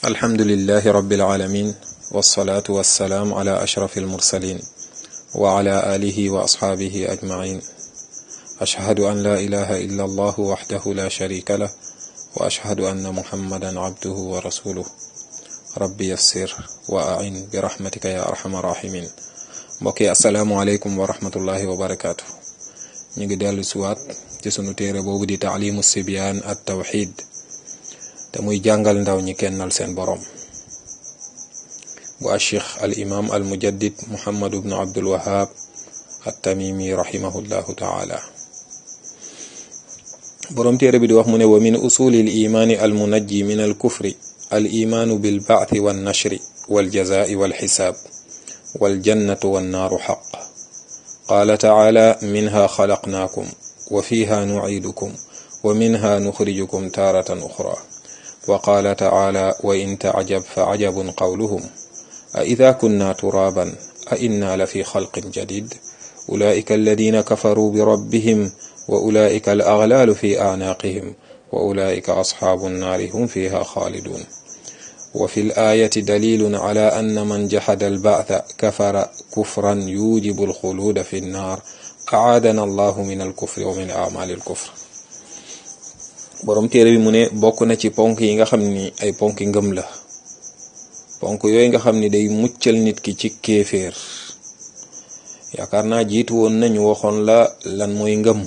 alhamdulilahi rabbil alamin wasalaatu wasalaam ala ashraf almursalin wa ala alihi wa asxaabihi ajmain ashhadu an la ilaha illa allahu waxdahu la sharika lah wa ashhadu anna muhammadan abduhu wa rasuluh rabbi yassir wa ain bi rahmatika ya arhamar rahimin mbokk yi asalaamu aleykum wa rahmatullahi wa barakaatu ñu ngi dellu siwaat ci sunu téere boobu di taalimu sibyaan at tawxid te muy jàngal ndaw ñi kennal seen boroom bu acheikh al imam al mujaddid muhammad ibnu abdul wahab at tamimi rahimahullahu taala boroom téere bi di wax mu ne wa min usuli al imaani al munajji min al kufri al imaanu bil baathi wan nashri wal jazaa'i wal xisaab wal jannatu wan naaru xaq qaala taala minha xalaqnaakum wa fiha nuciidukum wa minha nuxrijukum taaratan uxra wa qaala taala wa in tacjab fa cajabun qawluhum a ida kunna turaaban a inna la fi xalqin jadid ulaika alladina kafaruu bi rabbihim wa ulaika al aglaalu fi acnaaqihim wa ulaika asxaabu nnaari hum fiha xaalidun wa fi l-aayati dalilun ala anna man jaxada al-ba'tha kafara kufran yujibu al-xuluuda fi nnaar acaadana allahu min al-kufri wa min acmaali al-kufr boroom téere bi mu ne bokk na ci ponk yi nga xam ni ay ponk ngëm la ponk yooyu nga xam ni day muccal nit ki ci kéeféer yaakaar naa jiitu woon nañu waxoon la lan mooy ngëm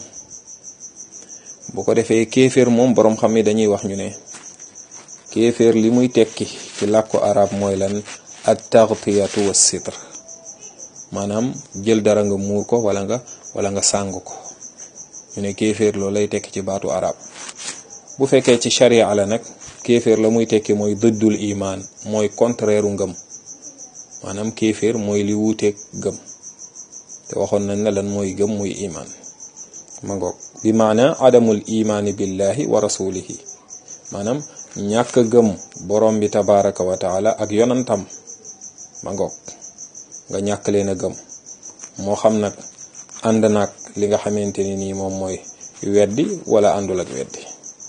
bu ko defee kéeféer moom boroom xam ni dañuy wax ñu ne kéeféer li muy tekki ci làkku arab mooy lan at taxtiyatu wa sitr maanaam jël dara nga muur ko wala nga wala nga sàng ko ñu ne kéeféer loolu lay tekki ci baatu arab bu fekkee ci sharia la nag kéeféer la muy tekki mooy dëddul imaan mooy contraire u ngëm maanaam kéeféer mooy li wuuteeg gëm te waxoon nañ ne lan mooy gëm muy imaan ma ngoog bi maana adamul imaani billahi wa rasulihi maanaam ñàkk gëm borom bi tabaraka wa taala ak yonantam ma ngoog nga ñàkk leen a gëm moo xam nag ànd naag li nga xamante ni nii moom mooy weddi wala àndul ak weddi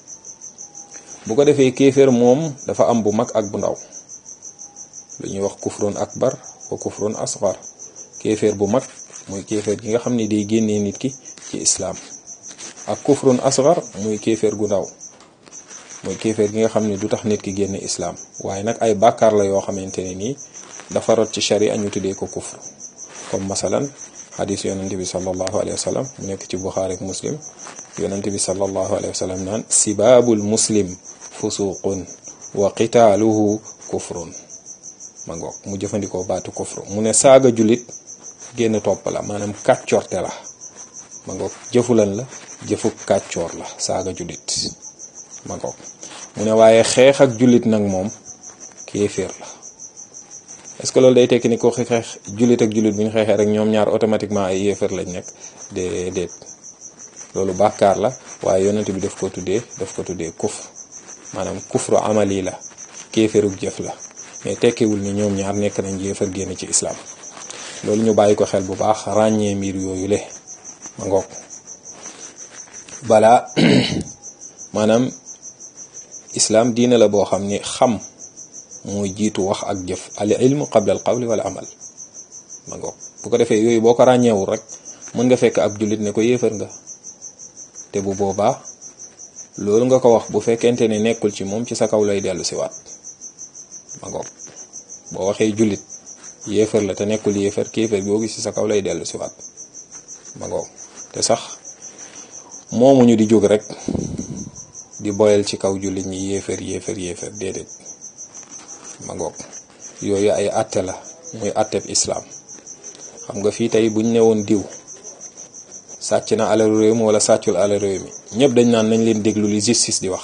bu ko defee kéeféer moom dafa am bu mag ak bu ndaw lu ñuy wax kufrun akbar wa kufrun asgar kéeféer bu mag muy kéeféer gi nga xam ni day génnee nit ki ci islaam ak kufrun asgar muy kéeféer gu ndaw mooy kéeféer gi nga xam ne du tax nit ki génn islaam waaye nag ay bàkkaar la yoo xamante ne nii dafa rot ci sharia ñu tuddee ko kufr comme masalan xadis yonente bi sallallahu alayhi wa sallam mu nekk ci buxaari ak muslim yonente bi sallallahu alayhi wa sallam naan sibaabul muslim fusuqun wa qitaaluhu kufrun ma ngoog mu jëfandikoo baatu kufru mu ne saaga jullit génn topp la maanaam kàccoorte la ma ngoog jëfulan la jëfu kàccoor la saaga jullit ma ngoog mu ne waaye xeex ak jullit nag moom kéeféer la est-ce que loolu day tekki ni ko xeex jullit ak jullit bu ñu xeexee rek ñoom ñaar automatiquement ay yéeféer lañ nekk déedéet loolu bàkkaar la waaye yonent bi daf ko tuddee daf ko tuddee kufr maanaam kufru amali la kéeféeruk jëf la mais tekkiwul ni ñoom ñaar nekk nañ yéeféer génn ci islam loolu ñu bàyyi ko xel bu baax ràññee mbir yooyu le ma ngoog balaa maanaam islaam diine la boo xam ni xam mooy jiitu wax ak jëf al ilmu qabla al qawli wala amal ma ngoog bu ko defee yooyu boo ko ràññeewul rek mën nga fekk ab jullit ne ko yéefar nga te bu boobaa loolu nga ko wax bu fekkente ne nekkul ci moom ci sa kaw lay dellu si waat ma ngoog boo waxee jullit yéefar la te nekkul yéefar kéefar googu ci sa kaw lay dellu si waat ma ngoog te sax moomu ñu di jóg rek di boyal ci kaw jullit ñi yéefar yéefar yéefar déedéet ma ngoog yooyu ay atte la muy atteb islaam xam nga fii tey buñ newoon diw sàcc na alalu réew mi wala sàccul alalu réew mi ñëpp dañ naan nañ leen déglu li justice di wax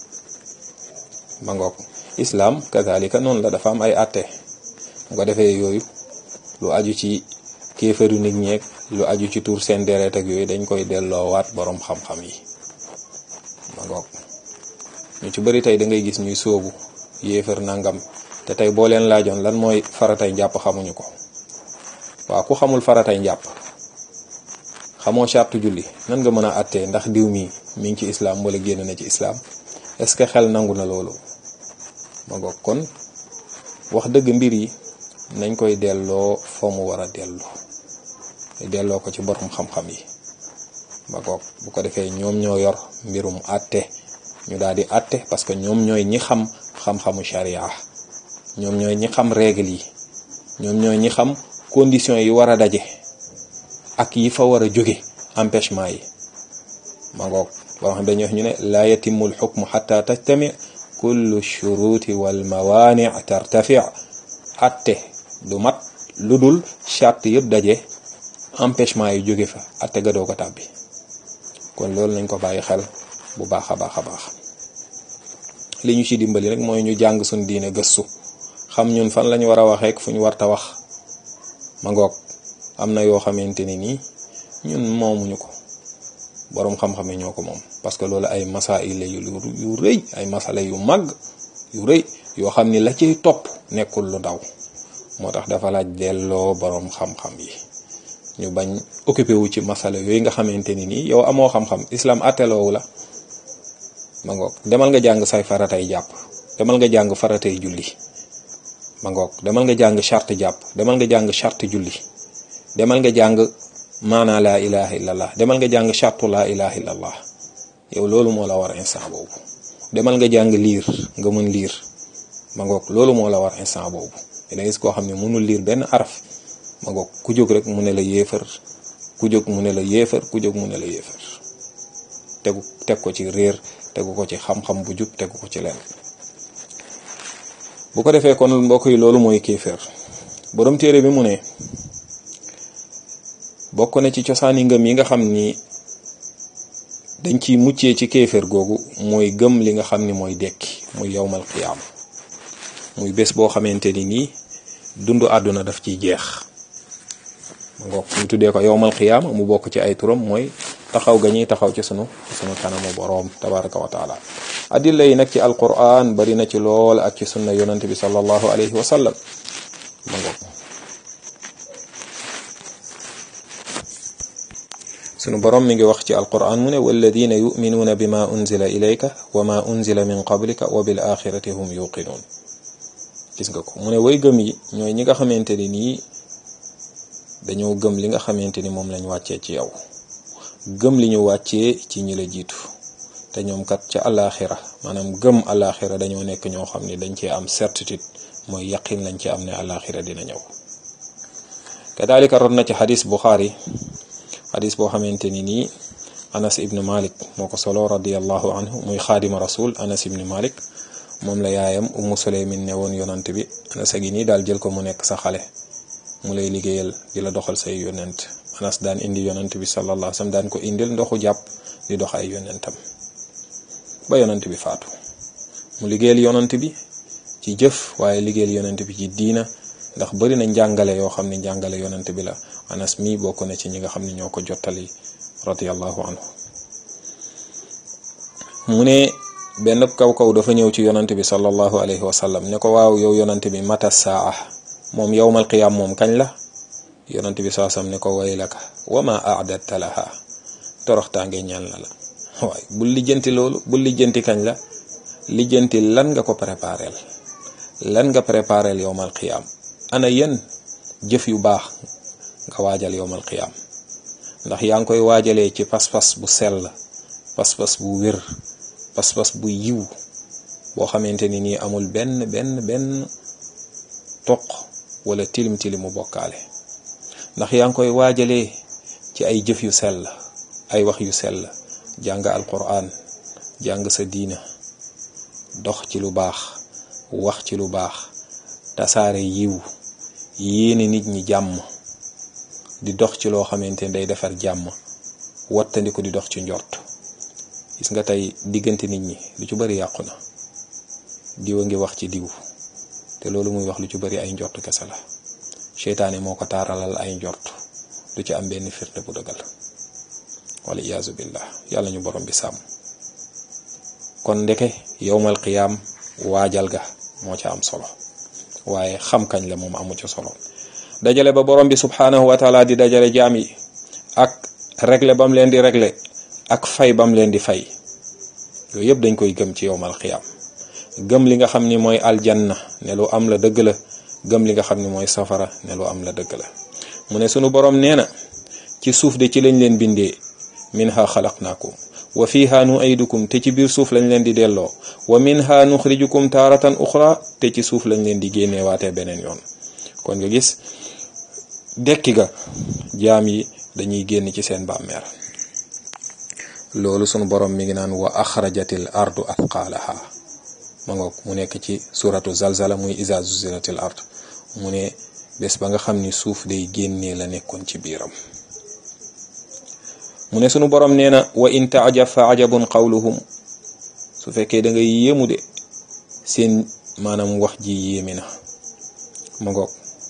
ma ngoog islaam kazalika noonu la dafa am ay atte mu ko defee yooyu lu aju ci kéefaru nit ñeeg lu aju ci tuur seen deret ak yooyu dañ koy delloowaat boroom xam-xam yi ma ngoog ñu ci bëri tey da ngay gis ñuy sóobu yéefar nangam te tey boo leen laajoon lan mooy faratay njàpp xamuñu ko waaw ku xamul faratay njàpp xamoo charte julli nan nga mën a àttee ndax diw mi mi ngi ci islam wala génn na ci islam est-ce que xel nangu na loolu ma ngoog kon wax dëgg mbir yi nañ koy delloo fa mu war a delloo delloo ko ci borom xam-xam yi ma ngoog bu ko defee ñoom ñoo yor mbirum àtte ñu daal di àtte parce que ñoom ñooy ñi xam xam-xamu sharia ñoom ñooy ñi xam règle yi ñoom ñooy ñi xam conditions yi war a daje ak yi fa war a jóge empêchement yi ma ngoog boo xam dañuy wax ñu ne laa yatimu lxukmu xata tajtami kullu shuruti wal mawaani tartafi atte du mat lu dul charte yëpp daje empêchement yi jóge fa atte ga doo ko tàbbi kon loolu nañ ko bàyyi xel bu baax a baax a baax li ñu ci dimbali rek mooy ñu jàng suñ diine gëstu xam ñun fan lañu war a waxeek fu ñu warta wax ma ngoog am na yoo xamante ni nii ñun moomuñu ko boroom xam-xam yi ñoo ko moom parce que loolu ay masail la yu yu rëy ay masala yu màgg yu rëy yoo xam ni la ciy topp nekkul lu ndaw moo tax dafa laaj delloo boroom xam-xam yi ñu bañ occupé wu ci masala yooyu nga xamante ni nii yow amoo xam-xam islam atteloowu la ma ngoog demal nga jàng say faratay jàpp demal nga jàng faratay julli ma ngoog demal nga jàng charte jàpp demal nga jàng charte julli demal nga jàng maanaa laa ilaha illallah demal nga jàng chartu laa ilaha illallah yow loolu moo la war instant boobu demal nga jàng liir nga mën liir ma ngoog loolu moo la war instant boobu dina gis koo xam ne mënul liir benn araf ma ngoog ku jóg rek mu ne la yéefar ku jóg mu ne la yéefar ku jóg mu ne la yéefar tegu teg ko ci réer tegu ko ci xam-xam bu jub tegu ko ci leen bu ko defee kon mbokk yi loolu mooy kéeféer borom téere bi mu ne bokk na ci cosaani ngëm yi nga xam ni dañ ciy muccee ci kéeféer googu mooy gëm li nga xam ni mooy dekki muy yowmal qiyaam muy bés boo xamante ni nii dundu àdduna daf ciy jeex ngoog ñu tuddee ko yowmal qiyaam mu bokk ci ay turam mooy taxaw ga ñuy taxaw ci sunu sunu kanamu boroom tabaraka wa taala adilla yi nag ci alquran bari na ci lool ak ci sunna yonante bi sallallahu alayhi wa sallam ma ngoog sunu borom mi ngi wax ci alquran mu ne walladina yuminuuna bima unzila ilayka wa ma unzila min qablika wa bil axirati hum yuqinuun gis nga ko mu ne way gëm yi ñooy ñi nga xamante ni nii dañoo gëm li nga xamante ni moom lañ wàccee ci yow gëm li ñu wàccee ci ñi la jiitu te ñoom kat ca alaxira maanaam gëm alaxira dañoo nekk ñoo xam ne dañ cee am certitude mooy yaqin lañ ci am ne alaxira dina ñëw kadalika rot na ci xadis buxaari xadis boo xamante ni nii anas ibn malik moo ko solo radiallahu anhu muy xaadima rasul anas ibn malik moom la yaayam ummu suleymin ne woon yonant bi anas a gi nii daal jël ko mu nekk sa xale mu lay liggéeyal di la doxal say yonent anas daan indi yonant bi sallallahu alayhi wasallam daan ko indil ndoxu jàpp di dox ay yonentam ba yonant bi faatu mu liggéeyal yonant bi ci jëf waaye liggéeyal yonant bi ci diina ndax bari na njàngale yoo xam ne njàngale yonant bi la anas mi bokk na ci ñi nga xam ne ñoo ko jottali radiyallahu anhu mu ne benn kaw kaw dafa ñëw ci yonant bi sallallahu alayhi wa sallam ne ko waaw yow yonant bi mata saa moom yowmal qiyaam moom kañ la yonant bi saasam ne ko waylaka wama aadatta laha toroxtaange ñaan la la waaye bul lijjanti loolu bul lijjanti kañ la lijjanti lan nga ko prépareel lan nga prépareel yowmal qiyaam ana yenn jëf yu baax nga waajal yowmal qiyaam ndax yaa ngi koy waajalee ci pas-pas bu sell pas-pas bu wér pas-pas bu yiw boo xamante ni nii amul benn benn benn toq wala tilim tilimu bokkaale ndax yaa ngi koy waajalee ci ay jëf yu sell ay wax yu sell jàng alquran jàng sa diina dox ci lu baax wax ci lu baax tasaare yiw yéene nit ñi jàmm di dox ci loo xamante ni day defar jàmm wattandiku di dox ci njort gis nga tey diggante nit ñi lu ci bari yàqu na diw a ngi wax ci diw te loolu muy wax lu ci bari ay njort kese la seytaane moo ko taaralal ay njort du ci am benn firnde bu dëggal wala iyaazu billah yàlla ñu borom bi sàmm kon ndeke yowmal qiyaam waajal ga moo ca am solo waaye xam kañ la moom amu ci solo dajale ba borom bi subhanahu wa taala di dajale jaam yi ak régler bam leen di régler ak fay bam leen di fay yooyu yëpp dañ koy gëm ci yowmal qiyaam gëm li nga xam ni mooy aljanna ne lu am la dëgg la gëm li nga xam ni mooy safara ne lu am la dëgg la mu ne sunu borom nee na ci suuf de ci lañ leen bindee minha xalaqnaakum wa fiha nu'idukum te ci biir suuf lañ leen di delloo wa minha nuxrijukum taaratan uxra te ci suuf lañ leen di génneewaatee beneen yoon kon nga gis dekki ga jaam yi dañuy génn ci seen bàmmeer loolu sunu borom mi ngi naan wa axrajatil ardu athqaalaha ma ngoog mu nekk ci suratu zalzala muy iza zuziratil ard mu ne bés ba nga xam ni suuf day génnee la nekkoon ci biiram mu ne sunu borom nee na wa in taajab fa ajabun qawluhum su fekkee da ngay yéemu de seen maanaam wax ji yéemi na ma ngoog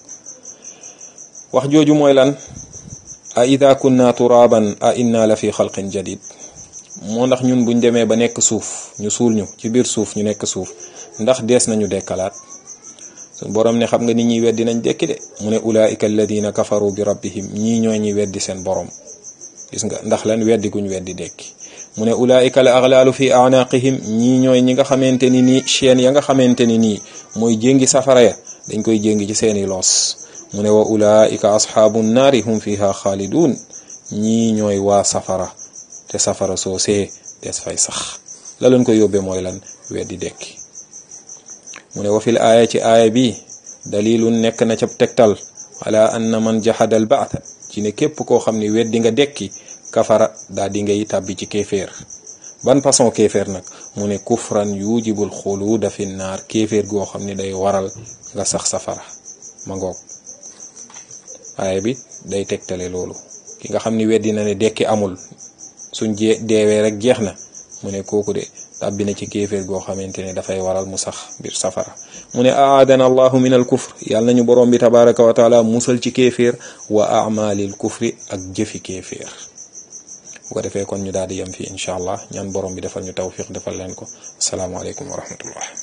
wax jooju mooy lan a ida kunna turaban a inna la fi xalqin jadid moo ndax ñun buñ demee ba nekk suuf ñu suul ñu ci biir suuf ñu nekk suuf ndax dees nañu dekkalaat suñ borom ne xam nga nit ñi weddi nañ dekki de mu ne ulaika alladina kafaru bi rabbihim ñii ñooy ñi weddi seen borom gis nga ndax lan weddi guñ weddi dekki mu ne ulaika al aghlaalu fi anaqihim ñii ñooy ñi nga xamante ni nii chaîne ya nga xamante ni nii mooy jéngi safara ya dañ koy jéngi ci seeni loos mu ne wa ulaika asxaabu naari hum fiha xaalidun ñii ñooy waa safara te safara soo see des fay sax la leen ko yóbbee mooy lan weddi dekki mu ne wa fil aaya ci aaya bi dalilun nekk na ca tegtal ala anna man jahada al ba'th ci ne képp koo xam ne weddi nga dekki kafara daa di ngay tàbbi ci kéeféer ban façon kéeféer nag mu ne kufran yujibul xuluuda fi naar kéeféer goo xam ne day waral nga sax safara ma ngoog aaya bi day tegtale loolu ki nga xam ni weddi na ne dekki amul suñ jee deewee rek jeex na mu ne kooku de tàbbi na ci kéeféer goo xamante ne dafay waral mu sax biir safara mu ne aadana allahu min al kufr yàlla nañu borom bi tabaraka wa taala musal ci kéeféer wa amalil kufri ak jëfi kéeféer bu ko defee kon ñu daal di yem fii incha allah ñaan borom bi defal ñu tawfiq defal leen ko asalaamaaleykum wa rahmatullah